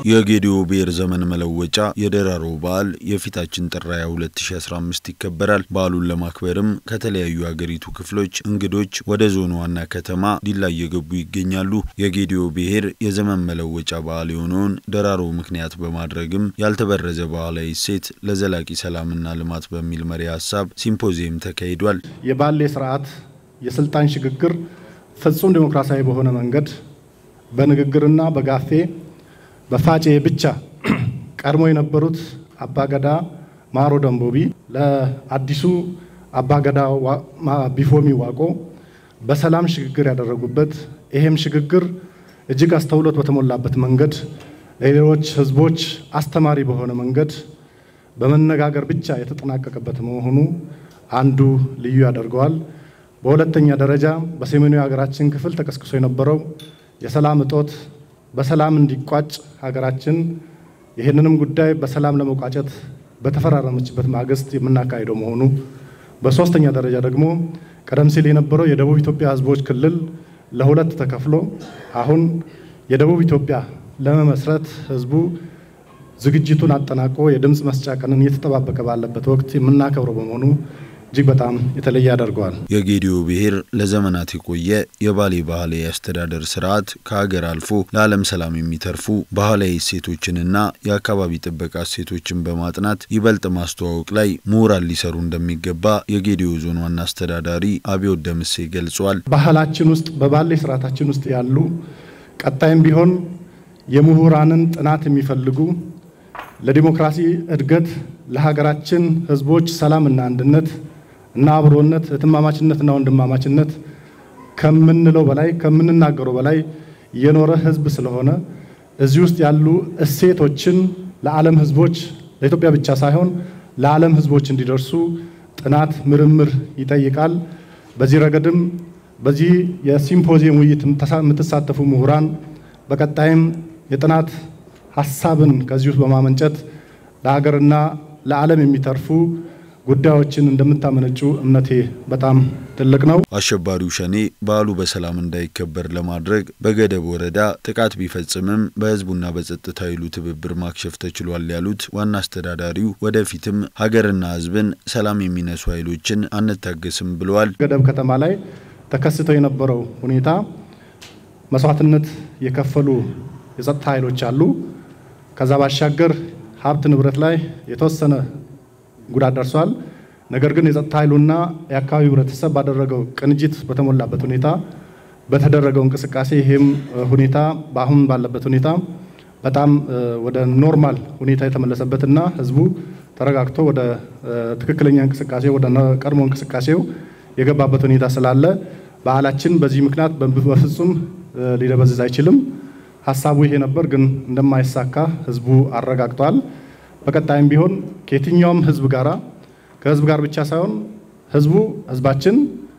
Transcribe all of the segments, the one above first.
የጌዲዮ ብሔር ዘመን መለወጫ የደራሮ በዓል የፊታችን ጥር 22 2015 ይከበራል። በዓሉን ለማክበርም ከተለያዩ የአገሪቱ ክፍሎች እንግዶች ወደ ዞኑ ዋና ከተማ ዲላ እየገቡ ይገኛሉ። የጌዲዮ ብሔር የዘመን መለወጫ በዓል የሆነውን ደራሮ ምክንያት በማድረግም ያልተበረዘ ባህላዊ እሴት ለዘላቂ ሰላምና ልማት በሚል መሪ ሀሳብ ሲምፖዚየም ተካሂዷል። የባሌ ስርዓት የስልጣን ሽግግር ፍጹም ዴሞክራሲያዊ በሆነ መንገድ በንግግርና በጋፌ በፋጬ ብቻ ቀድሞ የነበሩት አባገዳ ማሮ ደንቦቢ ለአዲሱ አባገዳ ቢፎሚ ዋቆ በሰላም ሽግግር ያደረጉበት ይሄም ሽግግር እጅግ አስተውሎት በተሞላበት መንገድ ለሌሎች ሕዝቦች አስተማሪ በሆነ መንገድ በመነጋገር ብቻ የተጠናቀቀበት መሆኑ አንዱ ልዩ ያደርገዋል። በሁለተኛ ደረጃ በሰሜኑ የሀገራችን ክፍል ተቀስቅሶ የነበረው የሰላም እጦት በሰላም እንዲቋጭ ሀገራችን ይህንንም ጉዳይ በሰላም ለመቋጨት በተፈራረመችበት ማግስት የምናካሂደው መሆኑ፣ በሶስተኛ ደረጃ ደግሞ ቀደም ሲል የነበረው የደቡብ ኢትዮጵያ ህዝቦች ክልል ለሁለት ተከፍሎ አሁን የደቡብ ኢትዮጵያ ለመመስረት ህዝቡ ዝግጅቱን አጠናቆ የድምፅ መስጫ ቀንን እየተጠባበቀ ባለበት ወቅት የምናከብረው በመሆኑ እጅግ በጣም የተለየ ያደርገዋል። የጌዲዮ ብሔር ለዘመናት የቆየ የባሌ ባህላዊ አስተዳደር ስርዓት ከሀገር አልፎ ለዓለም ሰላም የሚተርፉ ባህላዊ እሴቶችንና የአካባቢ ጥበቃ እሴቶችን በማጥናት ይበልጥ ማስተዋወቅ ላይ ምሁራን ሊሰሩ እንደሚገባ የጌዲዮ ዞን ዋና አስተዳዳሪ አብዮት ደምሴ ገልጿል። ባህላችን ውስጥ በባሌ ስርዓታችን ውስጥ ያሉ ቀጣይም ቢሆን የምሁራንን ጥናት የሚፈልጉ ለዲሞክራሲ እድገት ለሀገራችን ህዝቦች ሰላምና አንድነት እና አብሮነት እህትማማችነትና ወንድማማችነት ከምንለው በላይ ከምንናገረው በላይ የኖረ ህዝብ ስለሆነ እዚህ ውስጥ ያሉ እሴቶችን ለዓለም ህዝቦች ለኢትዮጵያ ብቻ ሳይሆን ለዓለም ህዝቦች እንዲደርሱ ጥናት፣ ምርምር ይጠይቃል። በዚህ ረገድም በዚህ የሲምፖዚየም ውይይት የምትሳተፉ ምሁራን በቀጣይም የጥናት ሀሳብን ከዚህ ውስጥ በማመንጨት ለሀገርና ለዓለም የሚተርፉ ጉዳዮችን እንደምታመነጩ እምነቴ በጣም ትልቅ ነው። አሸባሪው ሸኔ በዓሉ በሰላም እንዳይከበር ለማድረግ በገደብ ወረዳ ጥቃት ቢፈጽምም በህዝቡና በጸጥታ ኃይሉ ትብብር ማክሸፍ ተችሏል ያሉት ዋና አስተዳዳሪው ወደፊትም ሀገርና ህዝብን ሰላም የሚነሱ ኃይሎችን አንታገስም ብለዋል። ገደብ ከተማ ላይ ተከስተው የነበረው ሁኔታ መስዋዕትነት የከፈሉ የጸጥታ ኃይሎች አሉ። ከዛ ባሻገር ሀብት ንብረት ላይ የተወሰነ ጉዳት ደርሷል። ነገር ግን የጸጥታ ኃይሉና የአካባቢው ህብረተሰብ ባደረገው ቅንጅት በተሞላበት ሁኔታ በተደረገው እንቅስቃሴ ይህም ሁኔታ በአሁን ባለበት ሁኔታ በጣም ወደ ኖርማል ሁኔታ የተመለሰበትና ህዝቡ ተረጋግቶ ወደ ትክክለኛ እንቅስቃሴ ወደ ቀድሞ እንቅስቃሴው የገባበት ሁኔታ ስላለ በዓላችን በዚህ ምክንያት በፍጹም ሊደበዝዝ አይችልም። ሀሳቡ ይሄ ነበር፣ ግን እንደማይሳካ ህዝቡ አረጋግጧል። በቀጣይም ቢሆን ከየትኛውም ህዝብ ጋራ ከህዝብ ጋር ብቻ ሳይሆን ህዝቡ ህዝባችን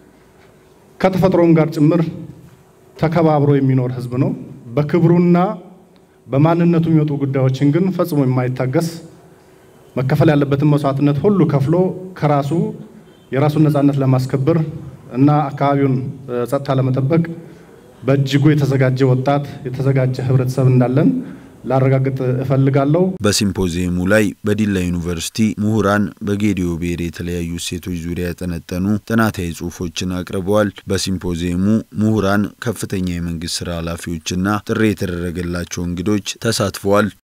ከተፈጥሮም ጋር ጭምር ተከባብሮ የሚኖር ህዝብ ነው። በክብሩና በማንነቱ የሚወጡ ጉዳዮችን ግን ፈጽሞ የማይታገስ መከፈል ያለበትን መስዋዕትነት ሁሉ ከፍሎ ከራሱ የራሱን ነፃነት ለማስከበር እና አካባቢውን ጸጥታ ለመጠበቅ በእጅጉ የተዘጋጀ ወጣት የተዘጋጀ ህብረተሰብ እንዳለን ላረጋግጥ እፈልጋለሁ። በሲምፖዚየሙ ላይ በዲላ ዩኒቨርሲቲ ምሁራን በጌዲዮ ብሔር የተለያዩ እሴቶች ዙሪያ ያጠነጠኑ ጥናታዊ ጽሑፎችን አቅርበዋል። በሲምፖዚየሙ ምሁራን፣ ከፍተኛ የመንግስት ስራ ኃላፊዎችና ጥሪ የተደረገላቸው እንግዶች ተሳትፈዋል።